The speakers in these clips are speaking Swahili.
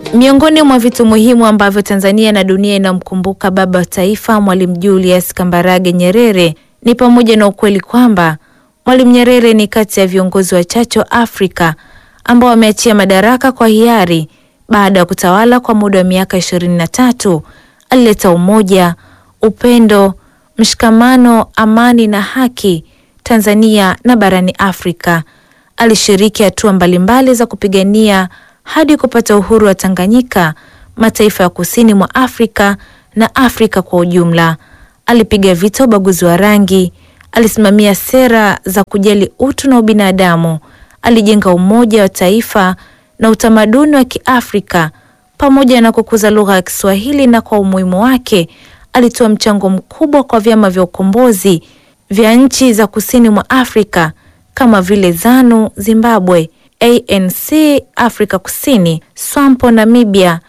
Miongoni mwa vitu muhimu ambavyo Tanzania na dunia inamkumbuka baba wa taifa Mwalimu Julius Kambarage Nyerere ni pamoja na ukweli kwamba Mwalimu Nyerere ni kati ya viongozi wachache wa Afrika ambao wameachia madaraka kwa hiari baada ya kutawala kwa muda wa miaka ishirini na tatu. Alileta umoja, upendo, mshikamano, amani na haki Tanzania na barani Afrika. Alishiriki hatua mbalimbali za kupigania hadi kupata uhuru wa Tanganyika, mataifa ya kusini mwa Afrika na Afrika kwa ujumla. Alipiga vita ubaguzi wa rangi, alisimamia sera za kujali utu na ubinadamu, alijenga umoja wa taifa na utamaduni wa Kiafrika pamoja na kukuza lugha ya Kiswahili, na kwa umuhimu wake alitoa mchango mkubwa kwa vyama vya ukombozi vya nchi za kusini mwa Afrika kama vile ZANU Zimbabwe, ANC Afrika Kusini, SWAPO Namibia,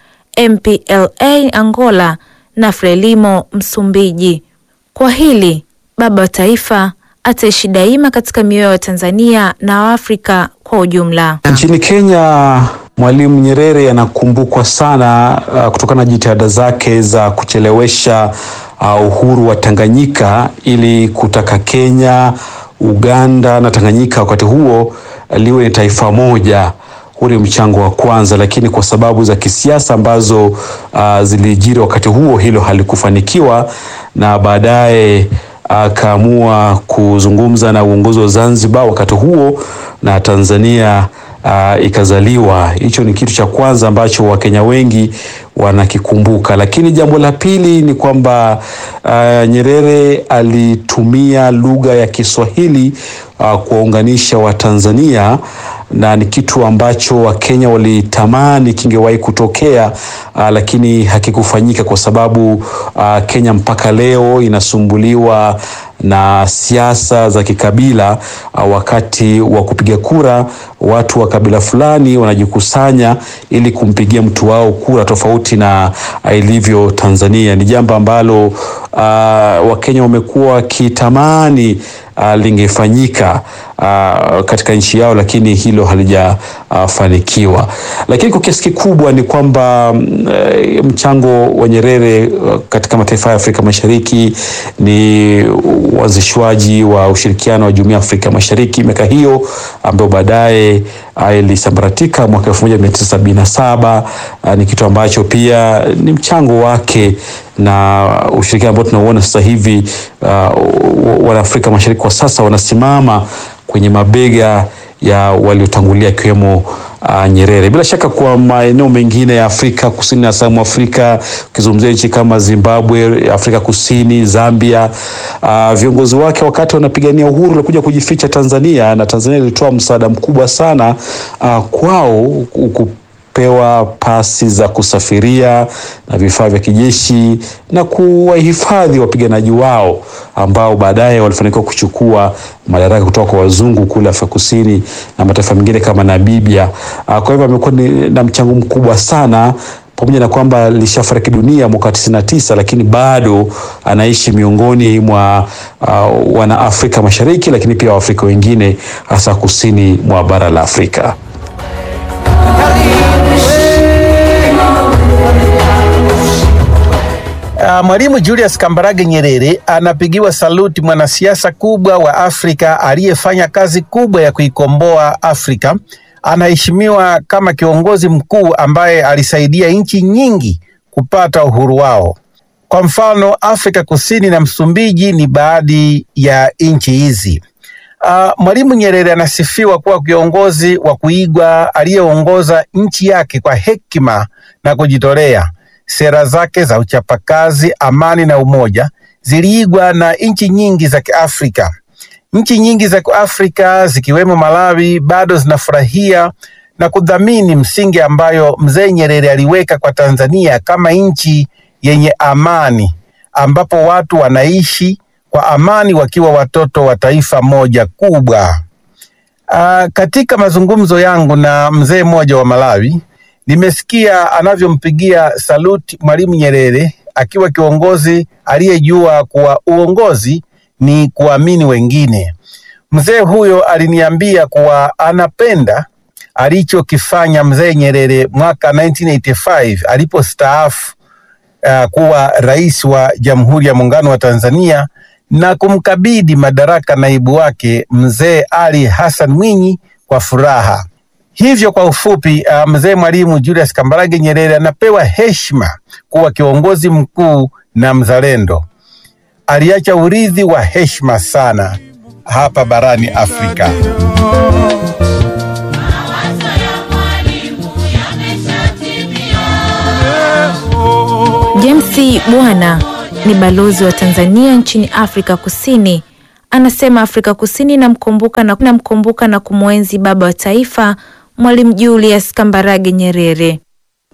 MPLA Angola na FRELIMO Msumbiji. Kwa hili baba wa taifa ataishi daima katika mioyo ya Tanzania na Waafrika kwa ujumla. Nchini Kenya, Mwalimu Nyerere anakumbukwa sana uh, kutokana na jitihada zake za kuchelewesha uh, uhuru wa Tanganyika ili kutaka Kenya, Uganda na Tanganyika wakati huo liwe ni taifa moja. Huu ni mchango wa kwanza, lakini kwa sababu za kisiasa ambazo uh, zilijiri wakati huo, hilo halikufanikiwa na baadaye akaamua uh, kuzungumza na uongozi wa Zanzibar wakati huo na Tanzania uh, ikazaliwa. Hicho ni kitu cha kwanza ambacho Wakenya wengi wanakikumbuka, lakini jambo la pili ni kwamba uh, Nyerere alitumia lugha ya Kiswahili uh, kuwaunganisha Watanzania na ni kitu ambacho Wakenya walitamani kingewahi kutokea uh, lakini hakikufanyika kwa sababu uh, Kenya mpaka leo inasumbuliwa na siasa za kikabila. Uh, wakati wa kupiga kura watu wa kabila fulani wanajikusanya ili kumpigia mtu wao kura tofauti na uh, ilivyo Tanzania. Ni jambo ambalo uh, Wakenya wamekuwa wakitamani uh, lingefanyika uh, katika nchi yao, lakini hilo halijafanikiwa. Uh, lakini kwa kiasi kikubwa ni kwamba uh, mchango wa Nyerere uh, katika mataifa ya Afrika Mashariki ni uanzishwaji wa ushirikiano wa Jumuiya ya Afrika Mashariki miaka hiyo ambayo baadaye ilisambaratika mwaka elfu moja mia tisa sabini na saba. Uh, ni kitu ambacho pia ni mchango wake na ushirikiano ambao tunauona sasa hivi uh, Wanaafrika Mashariki kwa sasa wanasimama kwenye mabega ya waliotangulia akiwemo uh, Nyerere. Bila shaka kwa maeneo mengine ya Afrika Kusini na South Afrika, ukizungumzia nchi kama Zimbabwe, Afrika Kusini, Zambia, uh, viongozi wake wakati wanapigania uhuru walikuja kujificha Tanzania, na Tanzania ilitoa msaada mkubwa sana uh, kwao kupewa pasi za kusafiria na vifaa vya kijeshi na kuwahifadhi wapiganaji wao ambao baadaye walifanikiwa kuchukua madaraka kutoka kwa wazungu kule Afrika Kusini na mataifa mengine kama Namibia. Kwa hivyo amekuwa na mchango mkubwa sana pamoja na kwamba alishafariki dunia mwaka tisini na tisa, lakini bado anaishi miongoni mwa uh, wana Afrika Mashariki, lakini pia Waafrika wengine hasa kusini mwa bara la Afrika. Uh, Mwalimu Julius Kambarage Nyerere anapigiwa saluti, mwanasiasa kubwa wa Afrika aliyefanya kazi kubwa ya kuikomboa Afrika. Anaheshimiwa kama kiongozi mkuu ambaye alisaidia nchi nyingi kupata uhuru wao. Kwa mfano, Afrika Kusini na Msumbiji ni baadhi ya nchi hizi. Uh, Mwalimu Nyerere anasifiwa kuwa kiongozi wa kuigwa aliyeongoza nchi yake kwa hekima na kujitolea. Sera zake za uchapakazi, amani na umoja ziliigwa na nchi nyingi za Kiafrika. Nchi nyingi za Kiafrika zikiwemo Malawi bado zinafurahia na kudhamini msingi ambayo mzee Nyerere aliweka kwa Tanzania kama nchi yenye amani, ambapo watu wanaishi kwa amani wakiwa watoto wa taifa moja kubwa. Aa, katika mazungumzo yangu na mzee mmoja wa Malawi nimesikia anavyompigia saluti Mwalimu Nyerere akiwa kiongozi aliyejua kuwa uongozi ni kuamini wengine. Mzee huyo aliniambia kuwa anapenda alichokifanya mzee Nyerere mwaka 1985 alipostaafu uh, kuwa rais wa Jamhuri ya Muungano wa Tanzania na kumkabidhi madaraka naibu wake mzee Ali Hassan Mwinyi kwa furaha. Hivyo kwa ufupi, uh, mzee Mwalimu Julius Kambarage Nyerere anapewa heshima kuwa kiongozi mkuu na mzalendo. Aliacha urithi wa heshima sana hapa barani Afrika. James Bwana ni balozi wa Tanzania nchini Afrika Kusini. Anasema Afrika Kusini inamkumbuka na, inamkumbuka na kumwenzi baba wa taifa Mwalimu Julius Kambarage Nyerere.